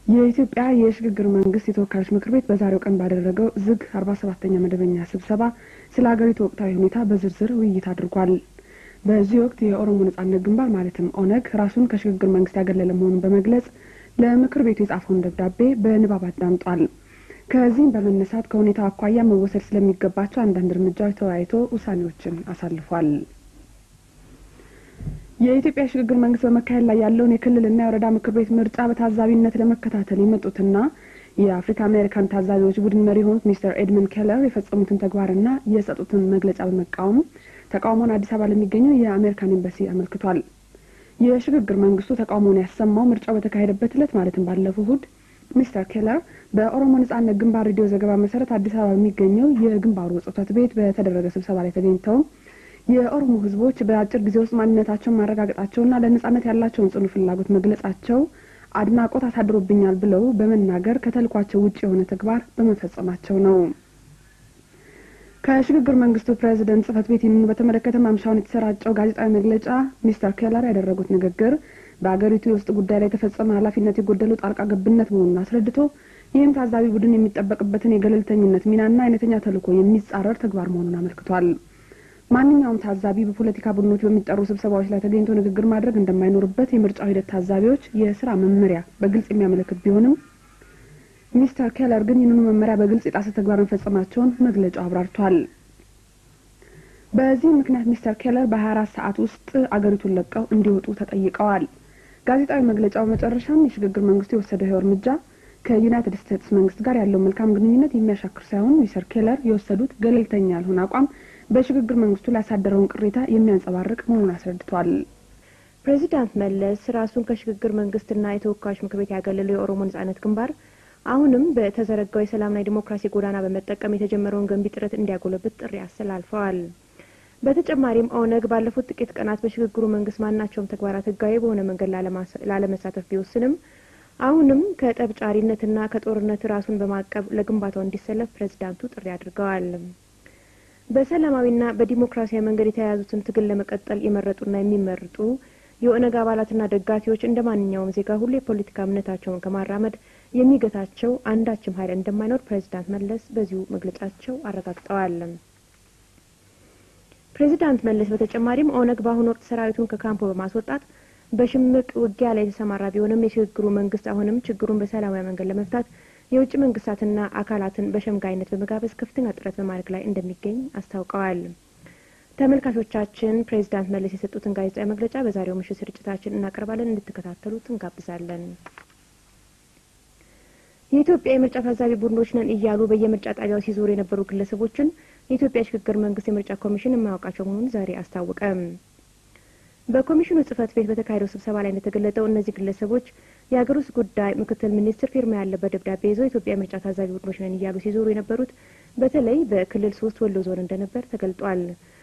የኢትዮጵያ የሽግግር መንግስት የተወካዮች ምክር ቤት በዛሬው ቀን ባደረገው ዝግ አርባ ሰባተኛ መደበኛ ስብሰባ ስለ ሀገሪቱ ወቅታዊ ሁኔታ በዝርዝር ውይይት አድርጓል። በዚህ ወቅት የኦሮሞ ነጻነት ግንባር ማለትም ኦነግ ራሱን ከሽግግር መንግስት ያገለለ መሆኑን በመግለጽ ለምክር ቤቱ የጻፈውን ደብዳቤ በንባብ አዳምጧል። ከዚህም በመነሳት ከሁኔታው አኳያ መወሰድ ስለሚገባቸው አንዳንድ እርምጃዎች ተወያይቶ ውሳኔዎችን አሳልፏል። የኢትዮጵያ የሽግግር መንግስት በመካሄድ ላይ ያለውን የክልልና የወረዳ ምክር ቤት ምርጫ በታዛቢነት ለመከታተል የመጡትና የአፍሪካ አሜሪካን ታዛቢዎች ቡድን መሪ የሆኑት ሚስተር ኤድመንድ ኬለር የፈጸሙትን ተግባርና የሰጡትን መግለጫ በመቃወም ተቃውሞውን አዲስ አበባ ለሚገኘው የአሜሪካን ኤምባሲ አመልክቷል። የሽግግር መንግስቱ ተቃውሞውን ያሰማው ምርጫው በተካሄደበት ዕለት ማለትም ባለፈው እሁድ ሚስተር ኬለር በኦሮሞ ነጻነት ግንባር ሬዲዮ ዘገባ መሰረት አዲስ አበባ በሚገኘው የግንባሩ ጽህፈት ቤት በተደረገ ስብሰባ ላይ ተገኝተው የኦሮሞ ህዝቦች በአጭር ጊዜ ውስጥ ማንነታቸውን ማረጋገጣቸውና ለነጻነት ያላቸውን ጽኑ ፍላጎት መግለጻቸው አድናቆት አሳድሮብኛል ብለው በመናገር ከተልኳቸው ውጭ የሆነ ተግባር በመፈጸማቸው ነው። ከሽግግር መንግስቱ ፕሬዚደንት ጽህፈት ቤት ይህንኑ በተመለከተ ማምሻውን የተሰራጨው ጋዜጣዊ መግለጫ ሚስተር ኬለር ያደረጉት ንግግር በአገሪቱ የውስጥ ጉዳይ ላይ የተፈጸመ ኃላፊነት የጎደለው ጣልቃ ገብነት መሆኑን አስረድቶ ይህም ታዛቢ ቡድን የሚጠበቅበትን የገለልተኝነት ሚናና አይነተኛ ተልዕኮ የሚጻረር ተግባር መሆኑን አመልክቷል። ማንኛውም ታዛቢ በፖለቲካ ቡድኖች በሚጠሩ ስብሰባዎች ላይ ተገኝቶ ንግግር ማድረግ እንደማይኖርበት የምርጫው ሂደት ታዛቢዎች የስራ መመሪያ በግልጽ የሚያመለክት ቢሆንም ሚስተር ኬለር ግን ይህንኑ መመሪያ በግልጽ የጣሰ ተግባር መፈጸማቸውን መግለጫው አብራርቷል። በዚህ ምክንያት ሚስተር ኬለር በሀያ አራት ሰዓት ውስጥ አገሪቱን ለቀው እንዲወጡ ተጠይቀዋል። ጋዜጣዊ መግለጫው መጨረሻም የሽግግር መንግስቱ የወሰደው ይኸው እርምጃ ከዩናይትድ ስቴትስ መንግስት ጋር ያለው መልካም ግንኙነት የሚያሻክር ሳይሆን ሚስተር ኬለር የወሰዱት ገለልተኛ ያልሆነ አቋም በሽግግር መንግስቱ ላይ ያሳደረውን ቅሬታ የሚያንጸባርቅ መሆኑን አስረድቷል። ፕሬዚዳንት መለስ ራሱን ከሽግግር መንግስትና የተወካዮች ምክር ቤት ያገለለው የኦሮሞ ነጻነት ግንባር አሁንም በተዘረጋው የሰላምና የዲሞክራሲ ጎዳና በመጠቀም የተጀመረውን ገንቢ ጥረት እንዲያጎለብት ጥሪ አስተላልፈዋል። በተጨማሪም ኦነግ ባለፉት ጥቂት ቀናት በሽግግሩ መንግስት ማናቸውም ተግባራት ህጋዊ በሆነ መንገድ ላለመሳተፍ ቢወስንም አሁንም ከጠብጫሪነትና ከጦርነት ራሱን በማቀብ ለግንባታው እንዲሰለፍ ፕሬዚዳንቱ ጥሪ አድርገዋል። በሰላማዊና በዲሞክራሲያዊ መንገድ የተያያዙትን ትግል ለመቀጠል የመረጡና የሚመርጡ የኦነግ አባላትና ደጋፊዎች እንደ ማንኛውም ዜጋ ሁሉ የፖለቲካ እምነታቸውን ከማራመድ የሚገታቸው አንዳችም ኃይል እንደማይኖር ፕሬዚዳንት መለስ በዚሁ መግለጫቸው አረጋግጠዋል። ፕሬዚዳንት መለስ በተጨማሪም ኦነግ በአሁኑ ወቅት ሰራዊቱን ከካምፖ በማስወጣት በሽምቅ ውጊያ ላይ የተሰማራ ቢሆንም የሽግግሩ መንግስት አሁንም ችግሩን በሰላማዊ መንገድ ለመፍታት የውጭ መንግስታትና አካላትን በሸምጋይነት በመጋበዝ ከፍተኛ ጥረት በማድረግ ላይ እንደሚገኝ አስታውቀዋል። ተመልካቾቻችን ፕሬዚዳንት መለስ የሰጡትን ጋዜጣዊ መግለጫ በዛሬው ምሽት ስርጭታችን እናቀርባለን። እንድትከታተሉት እንጋብዛለን። የኢትዮጵያ የምርጫ ታዛቢ ቡድኖች ነን እያሉ በየምርጫ ጣቢያው ሲዞሩ የነበሩ ግለሰቦችን የኢትዮጵያ የሽግግር መንግስት የምርጫ ኮሚሽን የማያውቃቸው መሆኑን ዛሬ አስታወቀ። በኮሚሽኑ ጽህፈት ቤት በተካሄደው ስብሰባ ላይ እንደተገለጠው እነዚህ ግለሰቦች የሀገር ውስጥ ጉዳይ ምክትል ሚኒስትር ፊርማ ያለበት ደብዳቤ ይዘው የኢትዮጵያ ምርጫ ታዛቢ ቡድኖች ነን እያሉ ሲዞሩ የነበሩት በተለይ በክልል ሶስት ወሎ ዞን እንደነበር ተገልጧል።